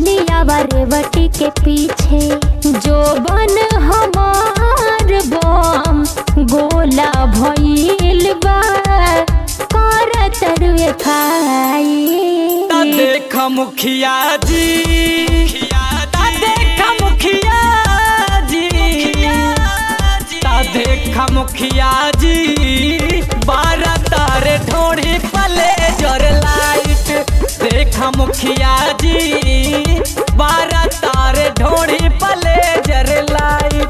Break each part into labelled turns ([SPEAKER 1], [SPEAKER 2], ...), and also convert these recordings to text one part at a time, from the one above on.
[SPEAKER 1] चलिया रेवटी के पीछे जो बन हमार बम गोला भइल बा कर तरुए खाई
[SPEAKER 2] ता देख मुखिया जी ता देख मुखिया जी ता देख मुखिया जी बारह तारे ढोड़ी पले जर लाइट देख मुखिया जी बारह तारे ढोड़ी पले जर लाइट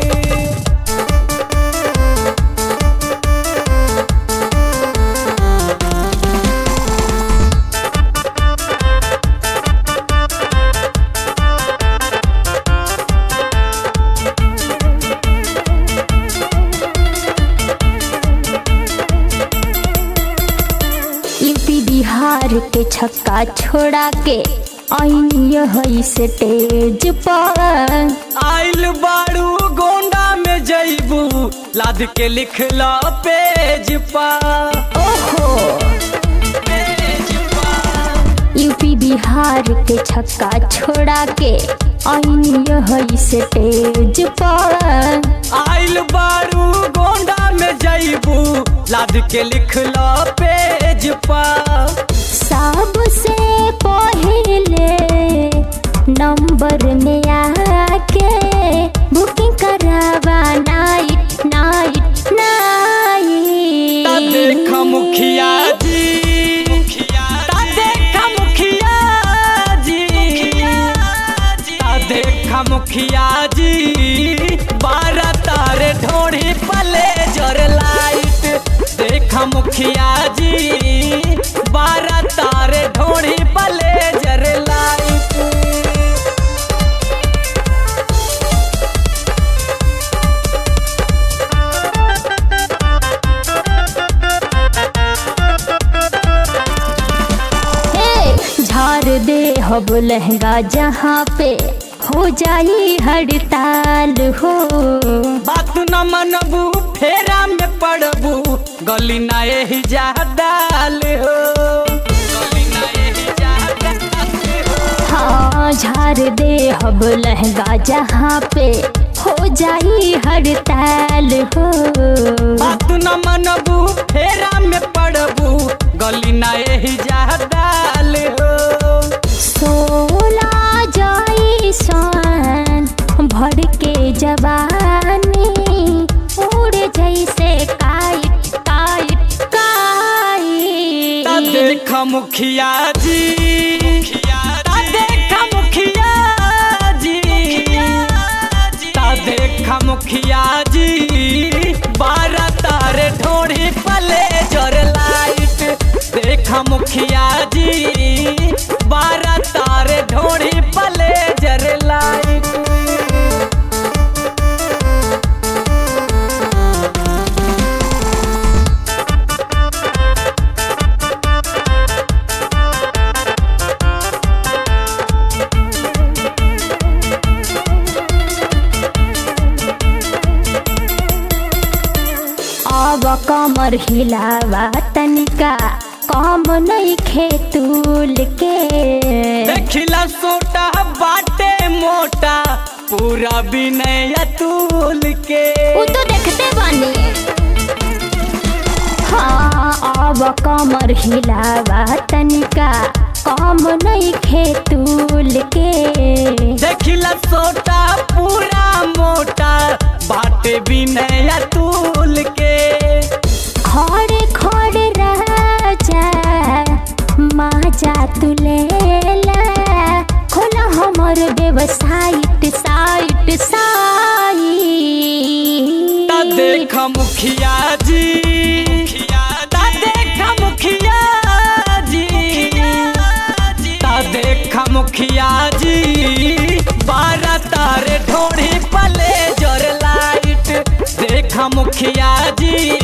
[SPEAKER 1] यूपी बिहार के छक्का छोड़ा के आई है स्टेज पर
[SPEAKER 2] आइल बाड़ू गोंडा में जईबू लाद के लिखला पेज पा
[SPEAKER 1] ओहो
[SPEAKER 2] पेज पा
[SPEAKER 1] यूपी बिहार के छक्का छोड़ा के आई है स्टेज पर
[SPEAKER 2] आइल बाड़ू गोंडा में जईबू लाद के लिखला पेज पा
[SPEAKER 1] सबसे पहले नंबर में आके बुकिंग करावा नाइट नाइट
[SPEAKER 2] ता
[SPEAKER 1] नाइट
[SPEAKER 2] देख मुखिया जी ता देख मुखिया जी ता देख मुखिया जी बारह तारे ढोड़ी पले जर लाइट देख मुखिया जी बारह तारे ढोड़ी पले जर लाइट
[SPEAKER 1] हे झाड़ दे हब लहंगा जहाँ पे हो जाई हड़ताल हो
[SPEAKER 2] बात न मनबू फेरा में पड़बू गली ना एही जा डाल हो गली ना एही जा डाल हो
[SPEAKER 1] हाँ झाड़ दे हब लहंगा जहाँ पे हो जाई हड़ताल हो
[SPEAKER 2] बात न मनबू फेरा में पड़बू गली ना एही जा डाल हो
[SPEAKER 1] सोला जाई सन भर के जवानी उड़ जैसे काइट काइट
[SPEAKER 2] ता
[SPEAKER 1] काइट
[SPEAKER 2] देख मुखिया जी ता देख मुखिया जी ता देख मुखिया जी बारह तारे ढोड़ी पले जर लाइट देख मुखिया जी बारह तारे ढोड़ी पले जर लाइट
[SPEAKER 1] अब कमर हिलावा तनिका कम नहीं खेतूल के
[SPEAKER 2] देखिला सोटा बाटे मोटा पूरा विनय अतुल के
[SPEAKER 1] वो तो देखते बनी हाँ अब कमर हिलावा तनिका कम नहीं खेतूल के
[SPEAKER 2] देखिला सोटा पूरा मोटा बाटे विनय अतुल के
[SPEAKER 1] खड़े खड़े राजा माजा तू लेला खोला हमर वेबसाइट साइट साइट
[SPEAKER 2] ता देख मुखिया जी ता देख मुखिया जी ता देख मुखिया जी बारह तारे ढोड़ी पले जर लाइट देख मुखिया जी